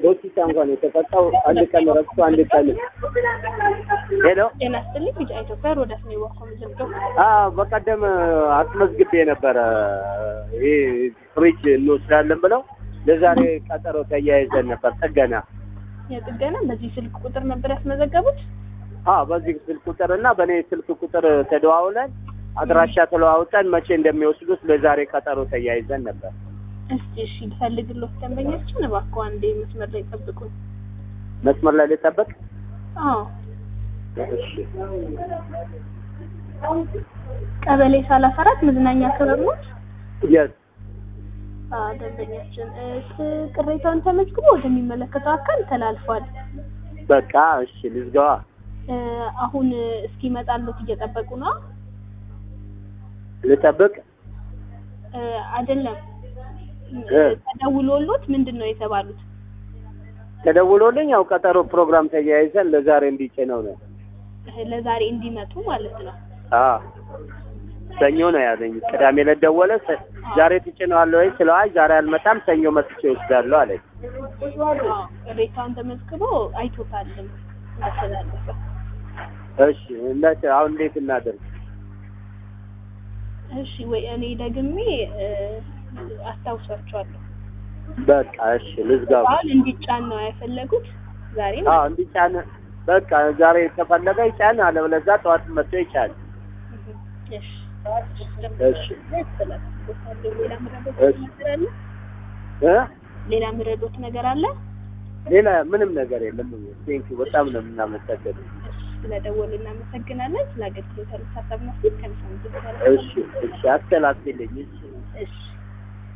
በሆስፒታል እንኳን የተቀጣው አንድ ቀን ረፍቶ አንድ ቀን ሄሎ ጤና ይስጥልኝ ቢጫ ኢትዮጵያ ሮዳስ ነው የወኮም ዝምዶ አዎ በቀደም አስመዝግቤ ነበረ ይሄ ፍሪጅ እንወስዳለን ብለው ለዛሬ ቀጠሮ ተያይዘን ነበር ጥገና የጥገና በዚህ ስልክ ቁጥር ነበር ያስመዘገቡት። አዎ በዚህ ስልክ ቁጥር እና በእኔ ስልክ ቁጥር ተደዋውለን አድራሻ ተለዋውጠን መቼ እንደሚወስዱት ለዛሬ ቀጠሮ ተያይዘን ነበር። እስቲ እሺ ልፈልግሎት ደንበኛችን እባክዎ አንዴ መስመር ላይ ጠብቁኝ። መስመር ላይ ልጠበቅ? አዎ እሺ ቀበሌ ሰላሳ አራት መዝናኛ ክበብ ነው። የስ አዎ ደንበኛችን እስ ቅሬታውን ተመዝግቦ ወደሚመለከተው አካል ተላልፏል። በቃ እሺ ልዝጋዋ። እ አሁን እስኪመጣሉት እየጠበቁ ነው። ልጠብቅ? እ አይደለም እ ተደውሎሎት ምንድን ነው የተባሉት? ተደውሎልኝ ያው ቀጠሮ ፕሮግራም ተያይዘን ለዛሬ እንዲጭነው ነው። እ ለዛሬ እንዲመጡ ማለት ነው። አዎ ሰኞ ነው ያለኝ። ቅዳሜ ዕለት ደወለ። ሰ- ዛሬ ትጭነዋለህ ወይ ስለው አይ ዛሬ አልመጣም ሰኞ መጥቼ እወስዳለሁ አለኝ። አዎ ቅሬታውን ተመዝግቦ አይቶታልም እንዳስተላለፈ። እሺ እንዴት አሁን እንዴት እናደርግ? እሺ ወይ እኔ ደግሜ እ አስታውሳቸዋለሁ። በቃ እሺ ልዝጋው። በዓል እንዲጫን ነው የፈለጉት ዛሬ አዎ እንዲጫን በቃ ዛሬ ከፈለገ ይጫን፣ አለበለዚያ ጠዋት መጥቶ ይጫን። እሺ እሺ ሌላ ምረዶት እሺ። ነገር አለ? እ ሌላ ምረዶት ነገር አለ? ሌላ ምንም ነገር የለም። ቴንክ በጣም ነው የምናመሰግነው። እሺ ስለደወሉ እናመሰግናለን። ስለ አገልግሎት ሀሳብና ፊት ከሚሰሙት በኋላ እሺ እሺ አስተላልፊልኝ። እሺ እሺ